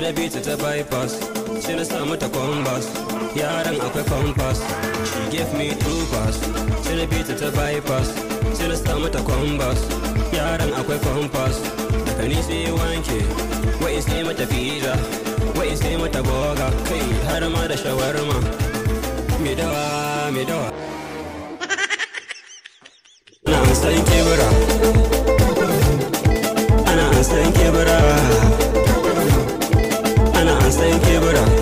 na bi ta ta bypass sai na samu ta compass yaran akwai compass she gave me two pass sai na bi ta ta bypass sai na samu ta compass yaran akwai compass daga ni sai wanke wai sai mata pizza wai sai mata boga kai har ma da shawarma me dawa me dawa ana an san kebura ana an san kebura ana an san kebura